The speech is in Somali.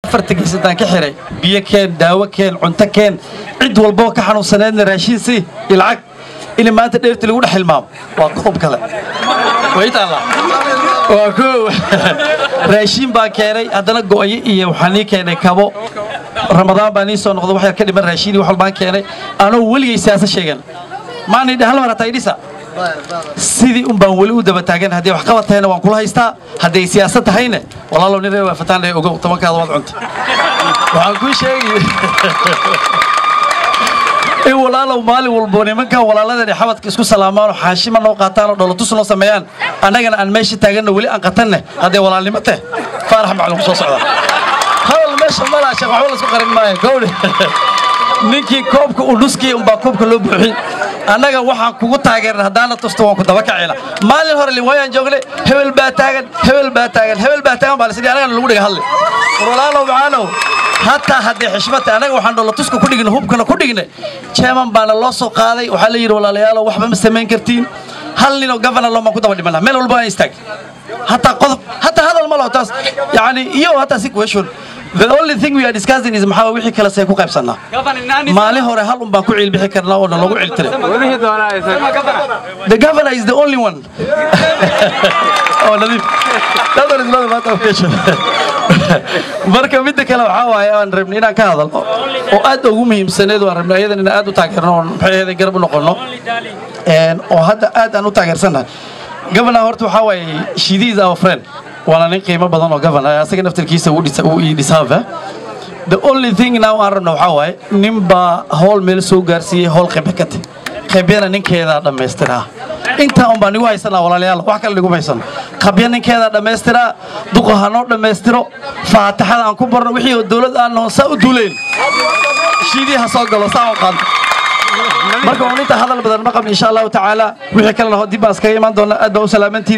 afarta geysataan ka xiray biyo keen daawo keen cunto keen cid walboo ka xanuunsaneedna raashiin sii iyo lacag in maanta dheerti lagu dhex hilmaamo waa qodob kale waytaalla waa koow raashiin baan keenay haddana go'yo iyo waxaan ii keenay kabo ramadaan baan ii soo noqday wax yar ka dhiman raashiin iyo wax walbaan keenay anoo weligay siyaasa sheegan maana idhi hal mar hataa idhisa sidii un baan weli u daba taagan haddii wax qabatahayna waan kula haystaa hadday siyaasad tahayna walaalow nin reer waafataan ee ogow tobankaada waad cunta waxaan kuu sheegay in walaalow maalin walbo nimankan walaaladani xabadka isku salaamaan oo xaashima noo qaataan oo dholotus noo sameeyaan annagana aan meesha taaganna weli aan qatanne haddee walaalnimo teh faarax macluum soo socda hadal meesha malaa sheekh waxba laisku qarin maayo gowdhe ninkii koobka uu nuskii umbaa koobka loo buuxin annaga waxaan kugu taageeran haddaana tusto waan ku daba kacayna maalin hore liwaayaan joognay hebel baa taagan hebel baa taagan hebel baa taagan baa lasidhi annagana lagu dhiga hadle walaalow macaanow hataa haddii xishmata annaga waxaan dholatuska ku dhignay hubkana ku dhignay jeeman baana loo soo qaaday waxaa la yidhi walaalayaalow waxba ma samayn kartiin hal ninoo governor loo maan ku daba dhimanaa meel walba aan istaag hataa qodob hataa hadal ma laho taas yacni iyo hataa si question The only thing we are discussing is maxaa wixii kale say ku qaybsanaa maalin hore hal un baan ku ciilbixi karnaa oo nalagu ciltiray the governor is the only one oh nadiif that one is not a matter of question marka midda kale waxaa waaye aan rabnay inaan ka hadalno oo aad ugu muhiimsaneed waan rabnay ayadan inaan aad u taageerno oo maxay ahayd garab u noqono oo hadda aad aan u taageersannahay governor horta waxaa waaye shidi is our friend waana nin qiimo badan oo governor asaga naftarkiisa uu ii dhisaaba the only thing now aan rabno waxaa waaye nin baa howl meel soo gaarsiiyey howl qeybe ka tag qabyana ninkeedaa dhammaystiraa intaa un baa nigu haysanaa walaalayaal wax kale niguma haysano qabya ninkeedaa dhammaystiraa duqa ha noo dhammaystiro faataxada aan ku barno wixii oo dowlad aan noon saa u duulayn shiidii ha soo galo saa u qaanto marka un inta hadal badan ma qabni insha allahu tacaala wixii kalena dib baan iskaga imaan doonaa aad baa u salaamantiin